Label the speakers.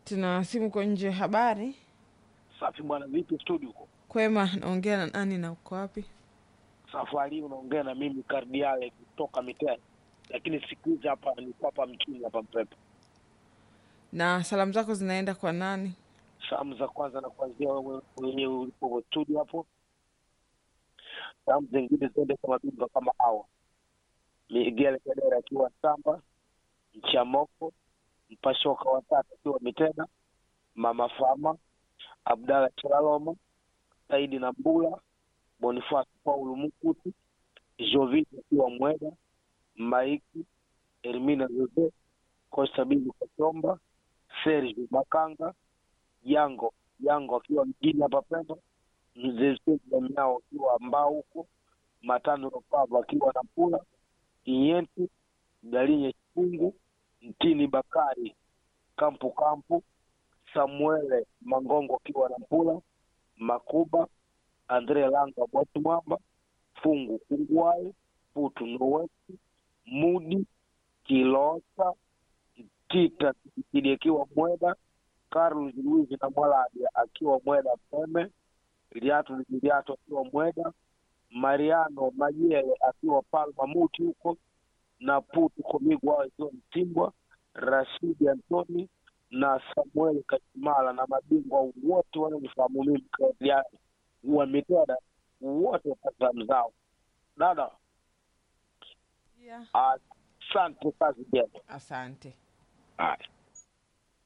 Speaker 1: Tuna simu kwa nje. Habari
Speaker 2: Safi bwana, vipi studio huko?
Speaker 1: kwema, naongea na nani na uko wapi?
Speaker 2: Safari hii unaongea na mimi Kardiale kutoka Miteni, lakini siku hizi hapa niko hapa mchini hapa Mpepe.
Speaker 1: Na salamu zako zinaenda kwa nani?
Speaker 2: Salamu za kwanza na kuanzia wewe mwenyewe ulipo studio hapo. Salamu zingine ziende kwa mabingwa kama hawa Miguel Kedera akiwa Samba, Mchamoko, Mpashoka watatu akiwa Mitena, Mama Fama, Abdalla Chalaloma, Saidi na Mbula, Bonifasi Paulo Mukuti, Jovini akiwa Mweda, Maiki, Hermina Jose, Costa Bibi Kachomba, Sergio Makanga, Yango Yango akiwa mjini hapa Pemba, Mzee Sezi Miao akiwa Mbao huko, Matano Ropava akiwa na Mpula, Inyenti, Galinye Chipungu, Mtini Bakari, Kampu Kampu, Samuele Mangongo akiwa na Mpula, Makuba, Andre Langa Bwatu Mwamba, Fungu Kungwae, Putu Nowesi, Mudi, Kilosa, Tita Tikidi akiwa Mweda, Carlos Luiz na Mwaladi akiwa Mweda Peme, Liatu Liatu akiwa Mweda, Mariano Majele akiwa Palma Muti huko, na Putu Komigwa akiwa Mtimbwa, Rashidi Antoni na Samuel Kachimala na mabingwa wote wanaonifahamu mimi Claudiani wameteda wote salamu zao. Dada,
Speaker 1: Yeah.
Speaker 2: asante, kazi njema.
Speaker 1: Asante.
Speaker 2: Haya.